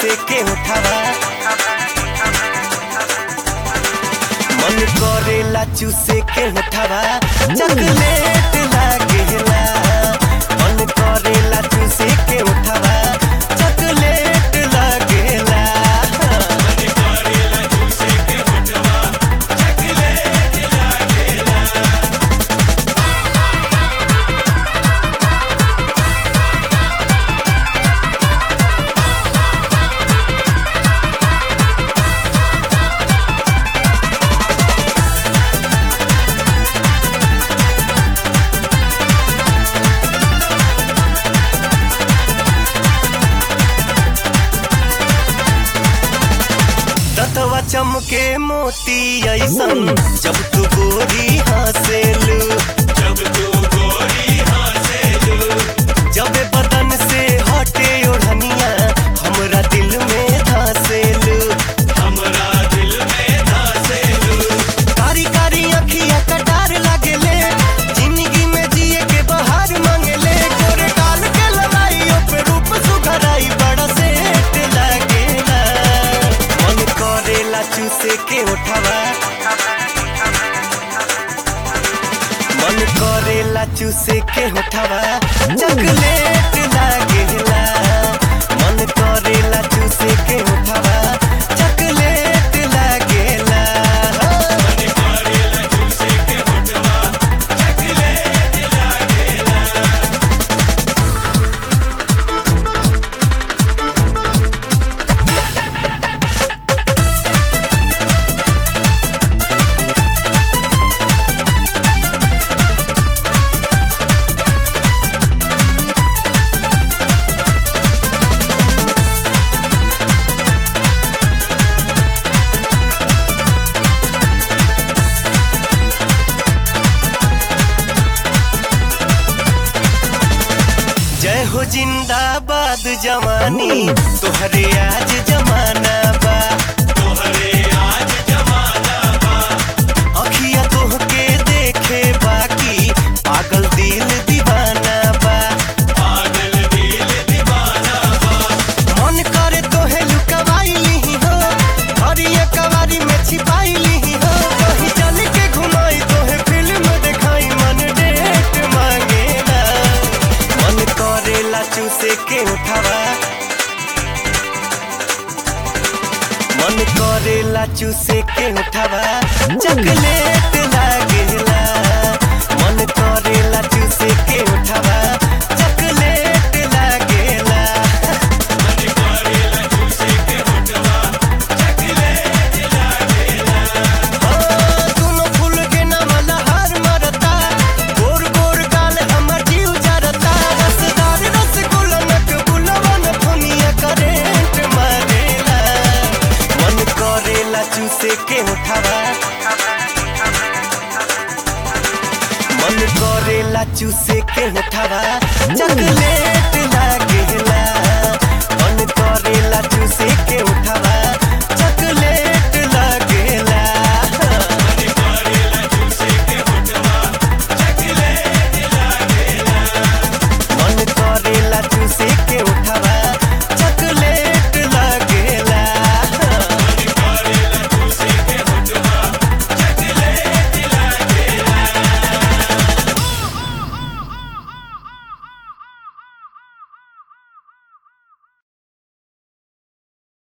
चूसे के उठावा मन करेला चूसे के उठावा चॉकलेट लागेला मन करेला चूसे के उठावा चॉकलेट लागेला दतवा चमके मोती ऐसन जब तू गोरी हंसेलू जब तू गोरी हंसेलू जब बदन से हटे ओढ़निया हमरा दिल में धसेलू हमरा दिल में धसेलू कारी कारी अखिया कटार लागेले जिंदगी में जिए के बहार मांगेले गोरे गाल के लड़ाई पे रूप सुघराई बड़ा सेठ लागेला मन करेला चूसे के उठावा मन करेला चूसे के उठावा चॉकलेट लागेला मन करेला चूसे के उठावा चॉकलेट लागेला मन करेला चूसे के होठवा चॉकलेट लागेला जय हो जिंदाबाद जवानी तोहरे आज जमाना बा तोहरे आज जमाना बा अखिया तोहके देखे बाकी पागल दिल दीवाना बा पागल दिल दीवाना बा मन करे तोहे लुकवाई ली हो हरिया कवारी में छिपाई ली हो कहीं चल के घुमाई तोहे फिल्म दिखाई मन डेट मांगेला मन करेला चूसे के उठावा मन करेला चूसे के उठावा चॉकलेट लागेला मन करेला चूसे के उठावा चॉकलेट लागेला मन करेला चूसे के होठवा चॉकलेट लागेला दुनो फूल के नाम लहर मरता गोर गोर गाल हमर जीव जरता रसदार रसगुल्ला नक बुलवन फनिया करेंट मारेला मन करेला चूसे के उठावा मन करेला चूसे के उठावा चॉकलेट लागेला मन करेला चूसे के उठावा चॉकलेट